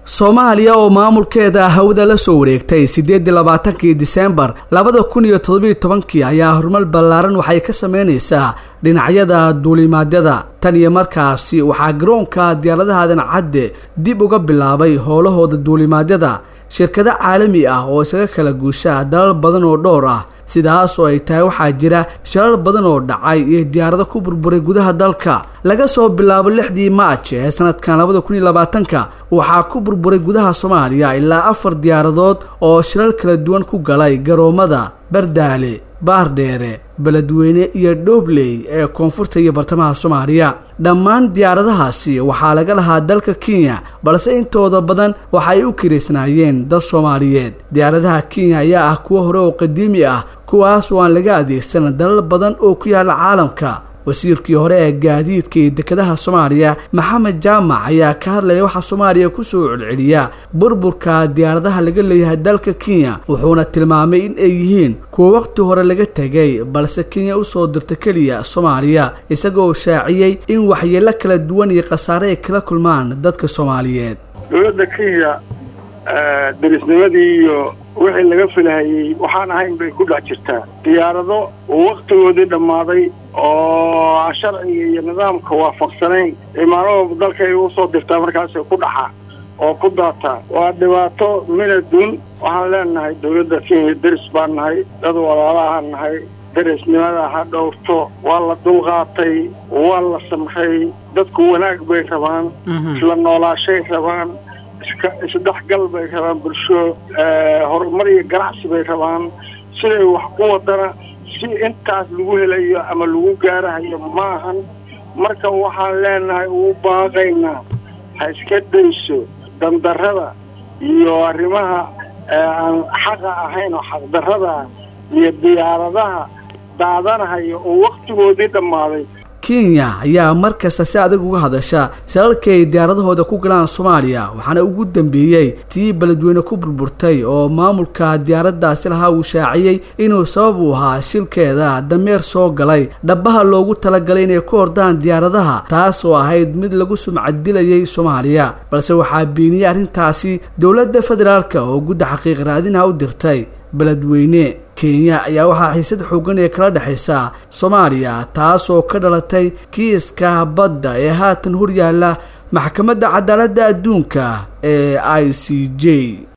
soomaaliya oo maamulkeeda hawada la soo wareegtay siddeed iyo labaatankii diseembar labada kun iyo toddobiyo tobankii ayaa horumar ballaaran waxay ka sameynaysaa dhinacyada duulimaadyada tan iyo markaasi waxaa garoonka diyaaradaha dancadde dib uga bilaabay howlahooda duulimaadyada shirkado caalami ah oo isaga kala guusha dalal badan oo dhowr ah sidaas oo ay tahay waxaa jira shirar badan oo dhacay iyo diyaarado ku burburay gudaha dalka laga soo bilaabo lixdii maaj ee sanadkan labada kun iyo labaatanka waxaa ku burburay gudaha soomaaliya ilaa afar diyaaradood oo shirar kala duwan ku galay garoomada bardaale baardheere beledweyne iyo dhoobley ee koonfurta iyo bartamaha soomaaliya dhammaan diyaaradahaasi waxaa laga lahaa dalka kenya balse intooda badan waxa ay u kiraysnaayeen dad soomaaliyeed diyaaradaha kenya ayaa ah kuwo hore oo qadiimi ah kuwaas oo aan laga adeegsan dalal badan oo ku yaala caalamka wasiirkii hore ee gaadiidka iyo dekedaha soomaaliya maxamed jaamac ayaa ka hadlaya waxaa soomaaliya kusoo celceliya burburka diyaaradaha laga leeyahay dalka kenya wuxuuna tilmaamay in ay yihiin kuwa waqti hore laga tegay balse kenya usoo dirta keliya soomaaliya isagoo shaaciyey in waxyeelo kala duwan iyo khasaare ay kala kulmaan dadka soomaaliyeed dowladda kenya derisnimadii iyo wixii laga filahayey waxaan ahayn bay ku dhex jirtaa diyaarado waktigoodii dhammaaday oo aan sharciga iyo nidaamka waafaqsanayn imaanahooda dalka ay usoo dirtaa markaasay ku dhaxa oo ku daataa waa dhibaato minadun waxaan leenahay dowladda kenya deris baan nahay dad walaalahaan nahay derisnimada ha dhowrto waa la dulqaatay waa la samray dadku wanaag bay rabaan isla noolaashay rabaan iska isdhexgal bay rabaan bulsho horumar iyo ganacsi bay rabaan siday wax ku wadana si intaas lagu helayo ama lagu gaarahayo maahan marka waxaan leenahay ugu baaqaynaa ha iska dayso dandarrada iyo arrimaha aan xaqa ahayn oo xaqdarrada iyo diyaaradaha daadanahaya oo waktigoodii dhammaaday kenya ayaa mar kasta si adag uga hadasha shalalkii ay diyaaradahooda ku galaan soomaaliya waxaana ugu dambeeyey tii beledweyne ku burburtay oo maamulka diyaaraddaasi lahaa uu shaaciyey inuu sabab u ahaa shilkeeda dameer soo galay dhabaha loogu talagalay inay ku hordaan diyaaradaha taas oo ahayd mid lagu sumcadilayay soomaaliya balse waxaa beeniyey arrintaasi dowladda federaalk oo gudda xaqiiq raadinaha u dirtay beledweyne kenya ayaa waxaa xiisad xoogan ee kala dhexaysa soomaaliya taas oo ka dhalatay kiiska badda ee haatan hor yaalla maxkamadda cadaaladda adduunka ee i c j